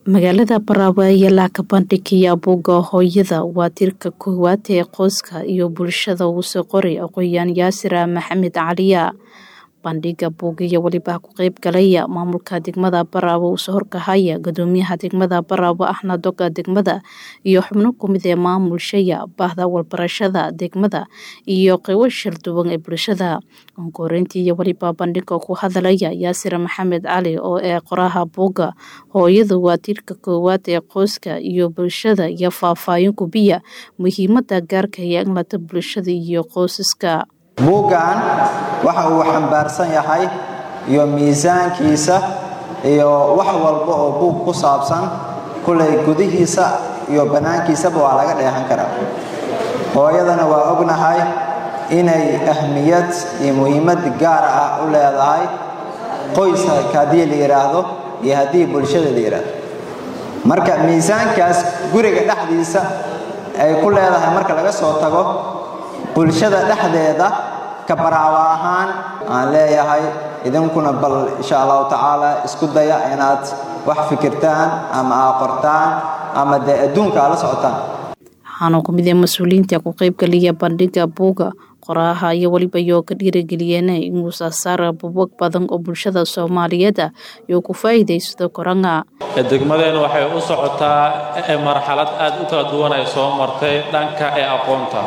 magaalada Baraawe ayaa la kabandhigaya buugga hooyada waa tiirka koowaad ee qoyska iyo bulshada uu soo qoray aqoonyahan yaasir maxamed caliya bandhiga buugga iyo weliba ku qayb galaya maamulka degmada Baraawe uu soo horkahaya gudoomiyaha degmada Baraawe ahna doga degmada iyo xubno kumid ee maamulshaya bahda walbarashada degmada iyo qaybo shirduwan ee bulshada onkoreyntii iyo weliba bandhiga ku hadalaya yaasir maxamed cali oo ee qoraha buugga hooyadu waa tiirka koowaad ee qoyska iyo bulshada iyo faahfaahin kubiya muhiimada gaarka ee inlata bulshada iyo qoysaska buuggan waxa uu xambaarsan yahay iyo miisaankiisa iyo wax walba oo buug ku saabsan kulay gudihiisa iyo bannaankiisaba waa laga dheehan karaa hooyadana waa ognahay inay ahmiyad iyo muhiimad gaar ah u leedahay qoyska haddii la yidhaahdo iyo haddii bulshada la yidhaahdo marka miisaankaas guriga dhexdiisa ay ku leedahay marka laga soo tago bulshada dhexdeeda ka baraawa ahaan aan leeyahay idinkuna bal insha allahu tacaala isku daya inaad wax fikirtaan ama aa qortaan ama dee adduunka aad la socotaan waxaana ku mid ee mas-uuliyiinta ku qaybgaliya bandhiga buugga qoraaha iyo weliba yoo ka dhiirageliyeen inuu saasaara buubag badan oo bulshada soomaaliyeed iyo ku faa'iidaysto koranga degmadeenu waxay u socotaa marxalad aad u kala duwan ay soo martay dhanka ee aqoonta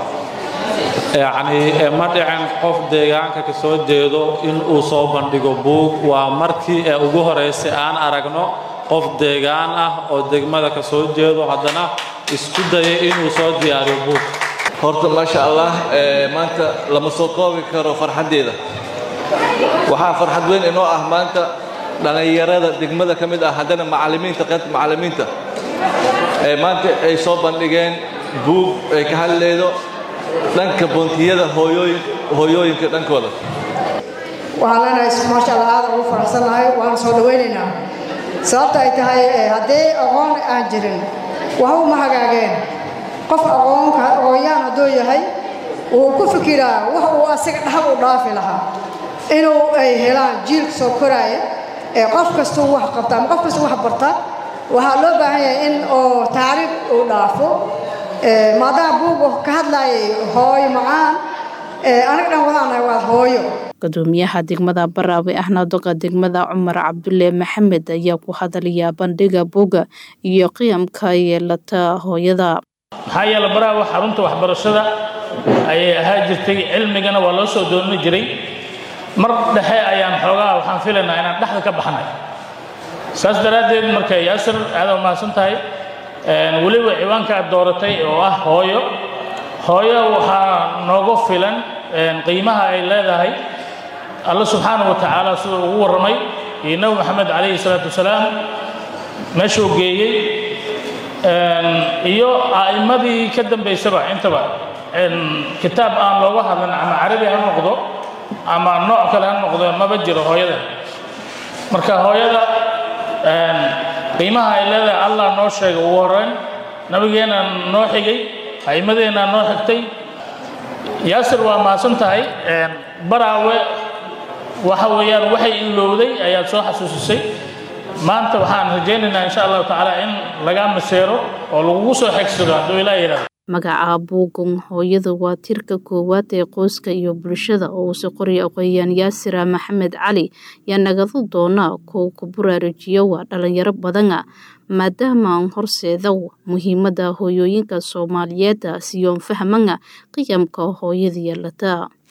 yacnii ma dhicin qof deegaanka ka soo jeedo in uu soo bandhigo buug waa markii ee ugu horaysay aan aragno qof deegaan ah oo degmada ka soo jeedo haddana isku dayay inuu soo diyaariyo buug horta maasha allah maanta lama soo koobi karo farxaddeeda waxaa farxad weyn inoo ah maanta dhallinyarada degmada ka mid ah haddana macallimiinta qaybta macallimiinta maanta ay soo bandhigeen buug ay ka hadlaydo dhanka boontiyada hooyooyinka dhankooda waxaan leenahay maasha allah aad ugu faraxsannahay waana soo dhawaynaynaa sababta ay tahay haddii aqoon aan jirin waxba uma hagaageen qof aqoonka aqoonyaan hadduu yahay wuu ku fikiraa wax uu asaga dhahab u dhaafi lahaa inuu ay helaan jiilka soo koraaya ee qof kastuu wax qabta ama qof kastuu wax barta waxaa loo baahan yahay in oo taariikh uu dhaafo maadaama buugu ka hadlaayay hooyo macaan aniga dhan wadaanahay waa hooyo gudoomiyaha degmada baraawe ahna doga degmada cumar cabdulle maxamed ayaa ku hadalaya bandhiga buugga iyo qiyamka yeelata hooyada maxaa yeele baraawe xarunta waxbarashada ayay ahaa jirtay cilmigana waa loo soo dooni jiray mar dhexe ayaan xoogaa waxaan filaynaa inaan dhexda ka baxnay saas daraaddeed marka yaasir aada mahadsan tahay weliba ciwaanka aad dooratay oo ah hooyo hooyo waxaa nooga filan qiimaha ay leedahay alla subxaanahu wa tacaala siduu ugu warramay iyo nebi maxamed calayhi salaatu wasalaam meeshuu geeyey iyo a'immadii ka dambaysaba intaba kitaab aan looga hadlan ama carabi ha noqdo ama nooc kale ha noqdo maba jiro hooyada marka hooyada qiimaha ay leedahay allah noo sheegay ugu horreyn nabigeenna noo xigay a'immadeenna noo xigtay yaasir waa mahadsan tahay baraawe waxa weeyaan waxay ilowday ayaad soo xasuusisay maanta waxaan rajaynaynaa insha allahu tacaala in laga maseero oo lagugu soo xigsado hadduu ilaa yidhahdo magaca buuggan hooyada waa tiirka koowaad ee qoyska iyo bulshada oo uu soo qoraya aqoonyahan yaasir maxamed cali yaa nagado doona kuwa ku buraarujiyo waa dhalinyaro badana maadaama aan horseeda muhiimada hooyooyinka soomaaliyeed siyoon fahmana qiyamka hooyada yeelata